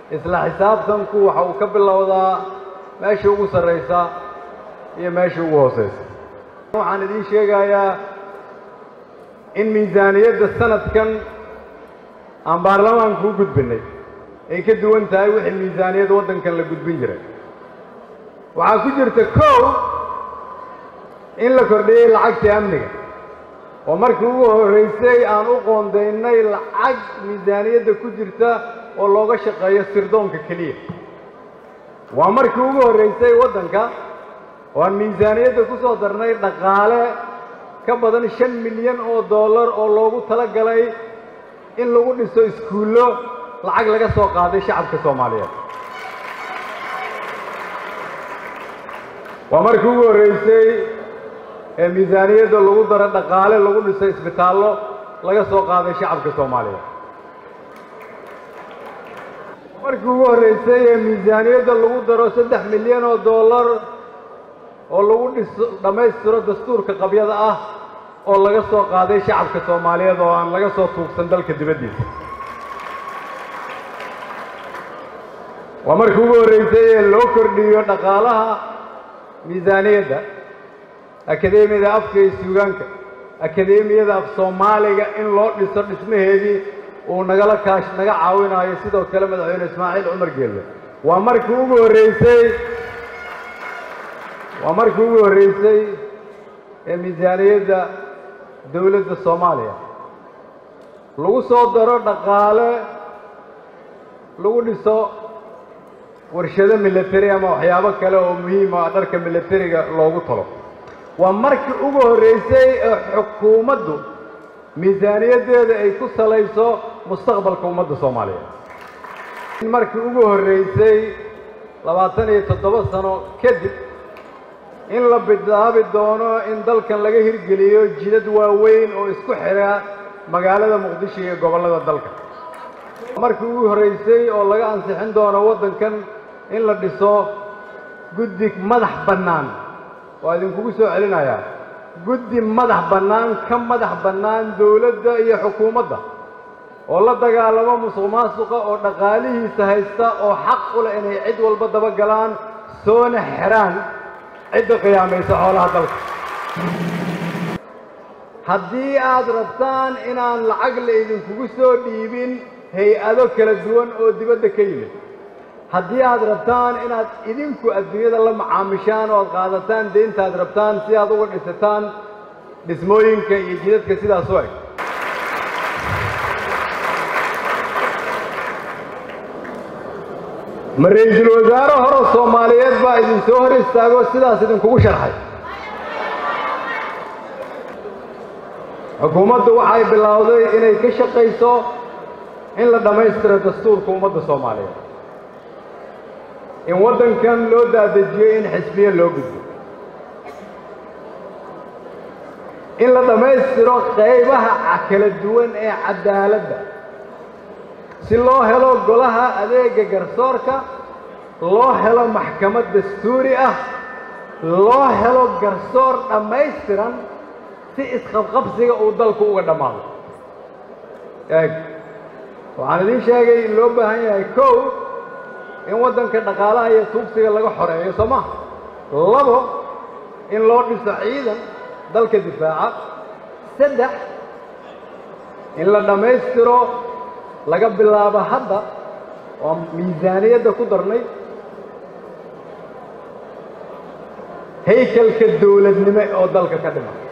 isla xisaabtanku waxa uu ka bilowdaa meesha ugu sarraysa iyo meesha ugu hoosaysa waxaan idiin sheegayaa in miisaaniyadda sanadkan aan baarlamaanku u gudbinay ay ka duwan tahay wixii miisaaniyadda waddankan la gudbin jiray waxaa ku jirta kow in la kordhiyey lacagtii amniga oo markii ugu horraysay aan u qoondaynay lacag miisaaniyadda ku jirta oo looga shaqeeyo sirdoonka keliya waa markii ugu horraysay waddanka oo aan miisaaniyadda ku soo darnay dhaqaale ka badan shan milyan oo dollar oo loogu tala galay in lagu dhiso iskuullo lacag laga soo qaaday shacabka soomaaliyeed waa markii ugu horraysay ee miisaaniyadda lagu daro dhaqaale lagu dhiso isbitaallo laga soo qaaday shacabka soomaaliyeed markii ugu horraysay ee miisaaniyadda lagu daro saddex milyan oo dollar oo lagu dhiso dhammaystiro dastuurka qabyada ah oo laga soo qaaday shacabka soomaaliyeed oo aan laga soo tuugsan dalka dibaddiisa waa markii ugu horraysay ee loo kordhiyo dhaqaalaha miisaaniyadda akadeemiyada afka iyo suugaanka akadeemiyada af soomaaliga in loo dhiso dhismaheedii uu nagala kaash naga caawinayo sidoo kale madaxweyne ismaaciil cumar geelle waa markii ugu horraysay waa markii ugu horraysay ee miisaaniyadda dowladda soomaaliya lagu soo daro dhaqaale lagu dhiso warshado milateri ama waxyaabo kale oo muhiim ah dharka milateriga loogu talo waa markii ugu horraysay ee xukuumaddu miisaaniyaddeeda ay ku salayso mustaqbalka ummadda soomaaliyeed markii ugu horraysay labaatan iyo toddoba sano kadib in la bilaabi doono in dalkan laga hirgeliyo jidad waaweyn oo isku xidha magaalada muqdisho iyo gobollada dalka markii ugu horraysay oo laga ansixin doono waddankan in la dhiso guddi madax bannaan waa idinkugu soo celinayaa guddi madax bannaan ka madax bannaan dowladda iyo xukuumadda oo la dagaalamo musuq maasuqa oo dhaqaalihiisa haysta oo xaq u leh inay cid walba daba galaan soona xidhaan cidda qiyaamaysa xoolaha dalka haddii aad rabtaan inaan lacag la idinkugu soo dhiibin hay-ado kala duwan oo dibadda ka yimid haddii aad rabtaan inaad idinku adduunyada la macaamishaan oo aad qaadataan deyntaad rabtaan si aad uga dhisataan dhismooyinka iyo jidadka sidaas u eg ma ra-iisul wasaare hore soomaaliyeed baa idin soo hor istaago sidaas idinkugu sharxay xukuumaddu waxay bilowday inay ka shaqayso in la dhammaystiro dastuurka ummadda soomaaliyeed in waddankan loo daadejiyo in xisbiye loo gudbo in la dhammaystiro qaybaha kala duwan ee caddaaladda si loo helo golaha adeega garsoorka loo helo maxkamad dastuuri ah loo helo garsoor dhammaystiran si isqabqabsiga uu dalku uga dhammaado eeg waxaan idiin sheegay in loo baahan yahay kow in waddanka dhaqaalaha iyo tuugsiga laga xoreeyo soo maha labo in loo dhiso ciidan dalka difaaca saddex in la dhammaystiro laga bilaabo hadda oo miisaaniyadda ku darnay haykalka dowladnimo oo dalka ka dhiman